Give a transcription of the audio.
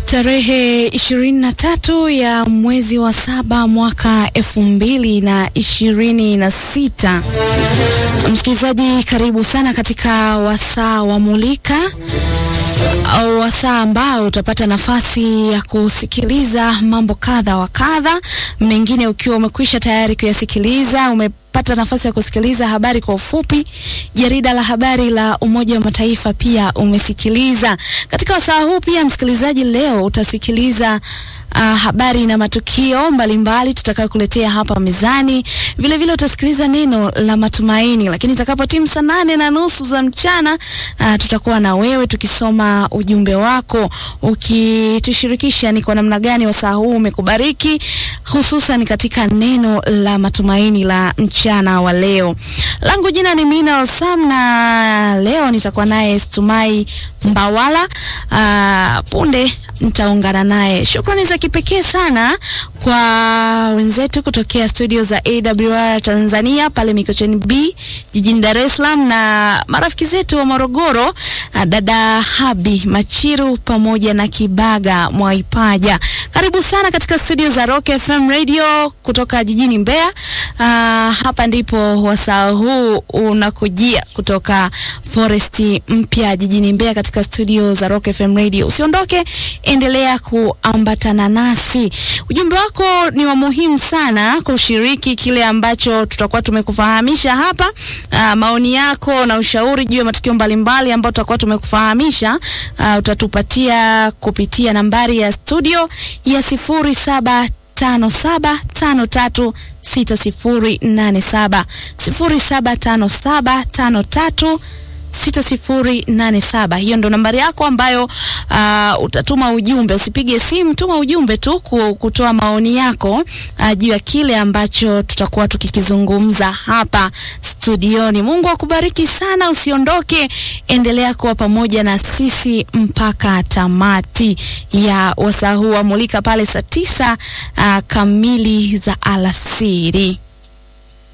Tarehe ishirini na tatu ya mwezi wa saba mwaka elfu mbili na ishirini na sita. Msikilizaji, karibu sana katika wasaa wa Mulika au wasaa ambao utapata nafasi ya kusikiliza mambo kadha wa kadha, mengine ukiwa umekwisha tayari kuyasikiliza ume pata nafasi ya kusikiliza habari kwa ufupi. Jarida la habari la Umoja wa Mataifa pia umesikiliza. Katika wasaa huu pia, msikilizaji, leo utasikiliza uh, habari na matukio mbalimbali tutakayokuletea hapa mezani. Vile vile utasikiliza neno la matumaini, lakini itakapo timu saa nane na nusu za mchana uh, tutakuwa na wewe tukisoma ujumbe wako ukitushirikisha ni kwa namna gani wasaa huu umekubariki hususan katika neno la matumaini la mchana wa leo. Langu jina ni Mina Osam na leo nitakuwa naye Stumai Mbawala. Uh, punde nitaungana naye. Shukrani za kipekee sana kwa wenzetu kutokea studio za AWR Tanzania pale Mikocheni B jijini Dar es Salaam na marafiki zetu wa Morogoro, uh, dada Habi Machiru pamoja na Kibaga Mwaipaja. Karibu sana katika studio za Rock FM Radio kutoka jijini Mbeya. Uh, hapa ndipo wasaa huu unakujia kutoka Foresti mpya jijini Mbeya katika studio za Rock FM Radio. Usiondoke, endelea kuambatana nasi. Ujumbe wako ni wa muhimu sana kushiriki kile ambacho tutakuwa tumekufahamisha hapa. Uh, maoni yako na ushauri juu ya matukio mbalimbali ambayo tutakuwa tumekufahamisha uh, utatupatia kupitia nambari ya studio ya sifuri saba tano saba tano tatu sita sifuri nane saba sifuri saba tano saba tano tatu sita sifuri nane saba. Hiyo ndo nambari yako ambayo uh, utatuma ujumbe. Usipige simu, tuma ujumbe tu kutoa maoni yako uh, juu ya kile ambacho tutakuwa tukikizungumza hapa studioni. Mungu akubariki sana, usiondoke, endelea kuwa pamoja na sisi mpaka tamati ya wasaa huu wa Mulika pale saa tisa uh, kamili za alasiri.